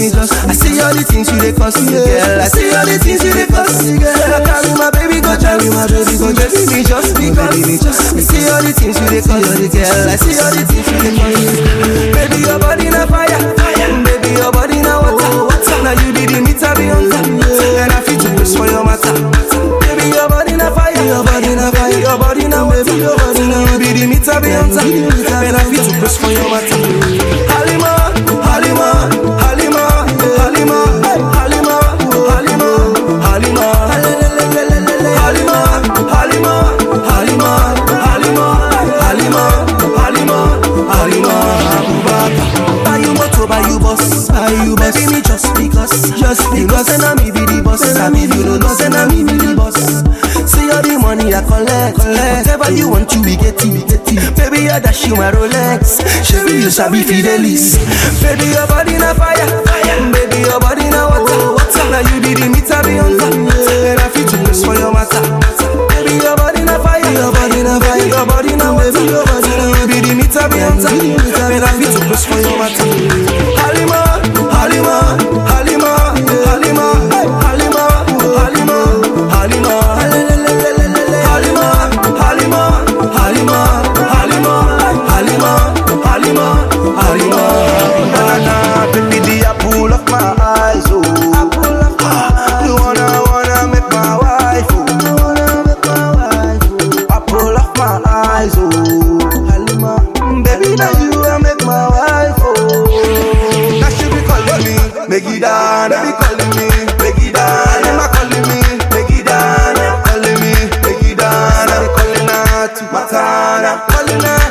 me just. I see all the things you dey cause, girl. I see all the things you dey cause, girl. I carry my baby go carry my baby go just me just because. I see all the things you dey cause, girl. I see all the things you dey cause. Baby, your body na fire, baby, your body na water. Now you be the meter beyond and I feel to press for your matter. Baby, your body na fire, your body na fire, your body na baby, your body na you be the meter beyond and I feel to press for your matter. Halima, Halima, Halima, Halima, Halima, Halima, Halima, Halima, Halima, Halima, Halima, Halima, Halima, Halima, Abubakar. Buy you motor, buy you bus, buy you bus. Baby, me just because, just because. You know, say na me be the boss, I mean, you know, say na me be the boss. See all the money I collect, collect. Whatever you want, you we get it, we get it. Baby, I dash you my Rolex. Chevy, you sabi Fidelis. Baby, your body na fire, fire. Baby, your body na water, water. Now you be the meter beyond and I feel to press for your matter. Baby, your body na fire, your body na fire, your body na water, your body na you be the meter beyond and I feel to press for your matter. Halima, Halima, Halima, Halima, Halima, Halima, Halima, Halima, Halima, Halima, Halima, Halima, Halima, Halima. Banana, baby, the apple of my eyes, oh. You wanna, wanna make my wife, oh. Apple of my eyes, oh. Halima, baby, now you wanna make my wife, oh. Now she be calling me, Megidana, baby calling me, Megidana. Halima calling me, Megidana, calling me, Megidana. They calling her to Matana, calling her